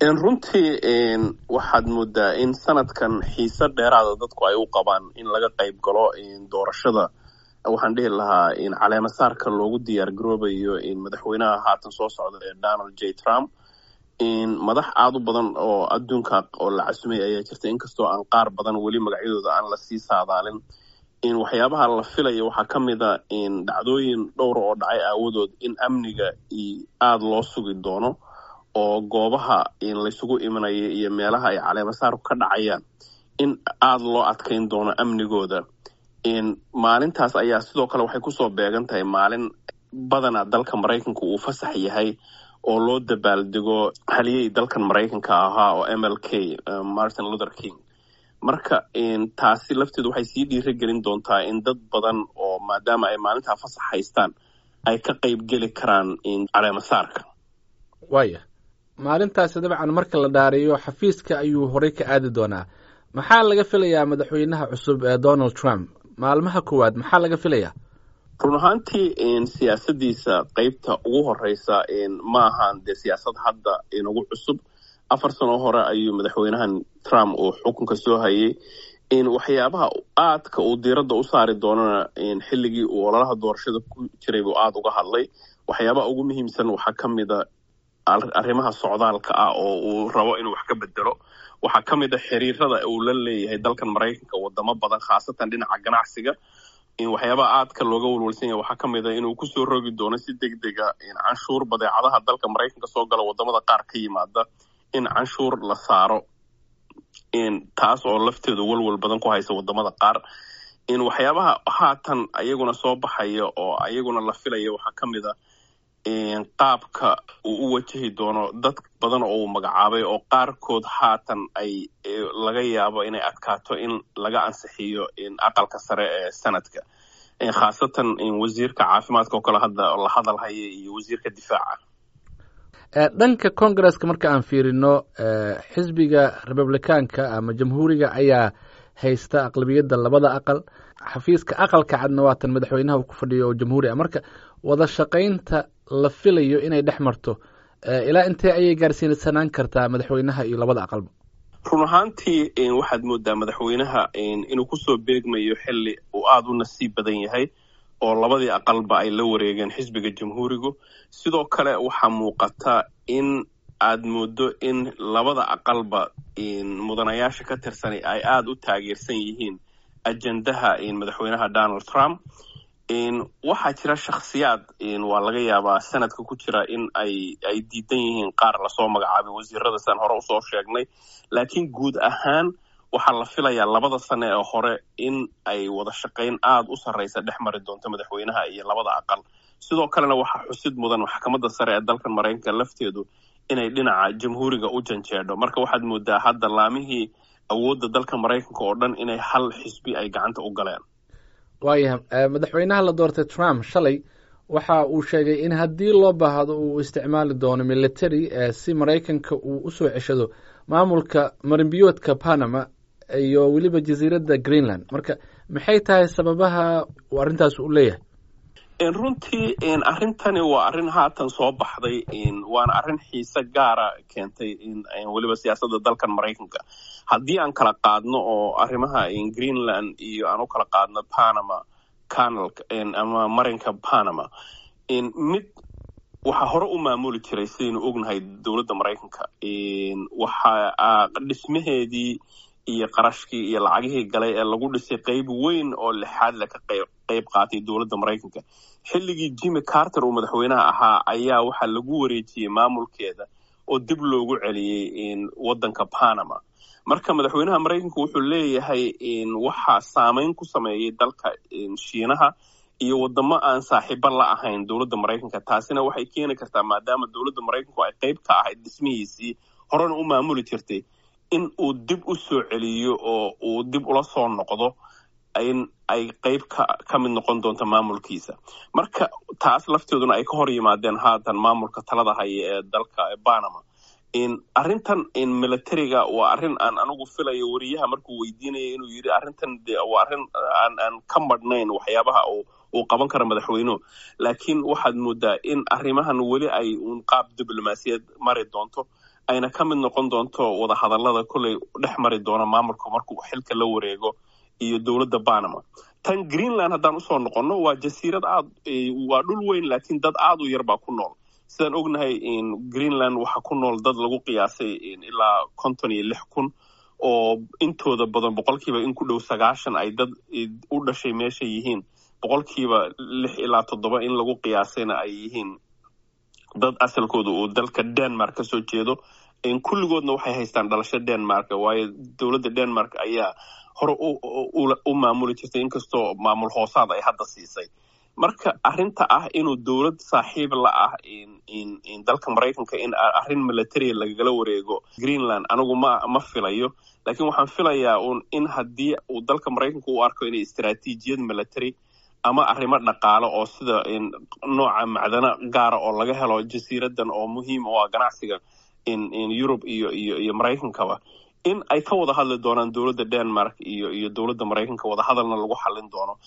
runtii waxaad moodaa in sanadkan xiise dheeraada dadku ay u qabaan in laga qayb galo doorashada waxaan dhihi lahaa caleemasaarka loogu diyaar garoobayo madaxweynaha haatan soo socda ee donald j trump madax aada u badan oo adduunka oo la casumay ayaa jirta inkastoo aan qaar badan weli magacyadooda aan lasii saadaalin waxyaabaha la filaya waxaa ka mid a dhacdooyin dhowra oo dhacay aawadood in amniga aada loo sugi doono oo goobaha laysugu imanaya iyo meelaha ay caleemasaarku ka dhacayaan in aada loo adkayn doono amnigooda maalintaas ayaa sidoo kale waxay kusoo beegan tahay maalin badanaa dalka maraykanka uu fasax yahay oo loo dabaaldego haliyey dalkan maraykanka ahaa oo m l k martin luther king marka taasi lafteedu waxay sii dhiira gelin doontaa in dad badan oo maadaama ay maalintaa fasax haystaan ay ka qayb geli karaan caleemasaarka waaya maalintaasi dabcan marka la dhaariyo xafiiska ayuu horey ka aadi doonaa maxaa laga filayaa madaxweynaha cusub ee donald trump maalmaha koowaad maxaa laga filayaa run ahaantii siyaasadiisa qeybta ugu horeysa ma ahan dee siyaasad hadda inagu cusub afar sano hore ayuu madaxweynahan trump uu xukunka soo hayay waxyaabaha aadka uu diiradda u saari doonana xilligii uu ololaha doorashada ku jiray buu aada uga hadlay waxyaabaha ugu muhiimsan waxaa ka mida arrimaha socdaalka ah oo uu rabo inuu wax ka bedelo waxaa ka mid a xiriirada uu la leeyahay dalkan maraykanka wadamo badan khaasatan dhinaca ganacsiga waxyaabaha aadka looga walwalsan yahay waxaa ka mid a inuu kusoo rogi doono si deg dega canshuur badeecadaha dalka maraykanka soo gala wadamada qaar ka yimaada in canshuur la saaro taas oo lafteedu walwal badan ku haysa wadamada qaar waxyaabaha haatan ayaguna soo baxaya oo ayaguna la filaya waxaa ka mid a qaabka uu u wajahi doono dad badan oo uu magacaabay oo qaarkood haatan ay laga yaabo inay adkaato in laga ansixiyo aqalka sare ee sanadka khaasatan wasiirka caafimaadka oo kale hadda la hadal haya iyo wasiirka difaaca dhanka congaresska marka aan fiirino xisbiga republicaanka ama jamhuuriga ayaa haysta aqlabiyadda labada aqal xafiiska aqalka cadna waatan madaxweynaha uu ku fadhiyo oo jamhuuri ah marka wada shaqaynta la filayo inay dhex marto ilaa intee ayay gaarsiinsanaan kartaa madaxweynaha iyo labada aqalba run ahaantii waxaad moodaa madaxweynaha inuu kusoo beegmayo xili uu aada u nasiib badan yahay oo labadii aqalba ay la wareegeen xisbiga jamhuurigu sidoo kale waxaa muuqata in aad moodo in labada aqalba mudanayaasha ka tirsani ay aada u taageersan yihiin ajendaha madaxweynaha donald trump waxaa jira shakhsiyaad waa laga yaabaa sanadka ku jira in ay ay diidan yihiin qaar lasoo magacaabay wasiirada san hore usoo sheegnay laakiin guud ahaan waxaa la filayaa labada sane ee hore in ay wada shaqayn aada u sarreysa dhex mari doonto madaxweynaha iyo labada aqal sidoo kalena waxaa xusid mudan maxkamadda sare ee dalkan maraykanka lafteedu inay dhinaca jamhuuriga u janjeedho marka waxaad moodaa hadda laamihii awoodda dalka maraykanka oo dhan inay hal xisbi ay gacanta u galeen waayahay madaxweynaha la doortay trump shalay waxa uu sheegay in haddii loo baahdo uu isticmaali doono military si maraykanka uu usoo ceshado maamulka marinbiyoodka panama iyo weliba jasiiradda greenland marka maxay tahay sababaha uu arrintaas u leeyahay runtii arrintani waa arrin haatan soo baxday waana arrin xiise gaara keentay weliba siyaasadda dalkan maraykanka haddii aan kala qaadno oo arrimaha greenland iyo aan u kala qaadno panama canal ama marinka panama mid waxaa hore u maamuli jiray sidaynu ognahay dowladda maraykanka waxa dhismaheedii iyo qarashkii iyo lacagihii galay ee lagu dhisay qayb weyn oo lixaad le ka qayb qaatay dowladda maraykanka xilligii jimmy carter uu madaxweynaha ahaa ayaa waxaa lagu wareejiyey maamulkeeda oo dib loogu celiyey waddanka panama marka madaxweynaha maraykanka wuxuu leeyahay waxaa saameyn ku sameeyey dalka shiinaha iyo wadamo aan saaxiibo la ahayn dowladda maraykanka taasina waxay keeni kartaa maadaama dowladda maraykanku ay qayb ka ahayd dhismihiisii horena u maamuli jirtay in uu dib u soo celiyo oo uu dib ula soo noqdo in ay qayb ka ka mid noqon doonto maamulkiisa marka taas lafteeduna ay ka hor yimaadeen haatan maamulka talada haya ee dalka panama arrintan militariga waa arrin aan anigu filayo wariyaha markuu weydiinaya inuu yidhi arrintan de waa arrin aan aan ka madhnayn waxyaabaha uu uu qaban karo madaxweynuhu laakiin waxaad moodaa in arrimahan weli ay uun qaab diblomaasiyad mari doonto ayna ka mid noqon doonto wadahadallada kolley dhex mari doona maamulka markuu xilka la wareego iyo dowladda banama tan greenland haddaan usoo noqonno waa jasiirad aad waa dhul weyn laakiin dad aad u yar baa ku nool sidaan ognahay greenland waxaa ku nool dad lagu qiyaasay ilaa konton iyo lix kun oo intooda badan boqolkiiba in ku dhow sagaashan ay dad u dhashay meesha yihiin boqolkiiba lix ilaa toddoba in lagu qiyaasayna ay yihiin dad asalkooda uu dalka denmark ka soo jeedo kulligoodna waxay haystaan dhalasho denmark waayo dowladda denmark ayaa hore u maamuli jirtay inkastoo maamul hoosaad ay hadda siisay marka arrinta ah inuu dowlad saaxiib la ah dalka maraykanka in arrin military lagala wareego greenland anigu ma ma filayo laakiin waxaan filayaa un in haddii uu dalka maraykanka u arko inay istaraatiijiyad military ama arrimo dhaqaale oo sida nooca macdano gaara oo laga helo jasiiradan oo muhiim u ah ganacsiga yurub iyo iyo iyo maraykankaba in ay ka wada hadli doonaan dowladda denmark iyo iyo dowladda maraykanka wadahadalna lagu xallin doono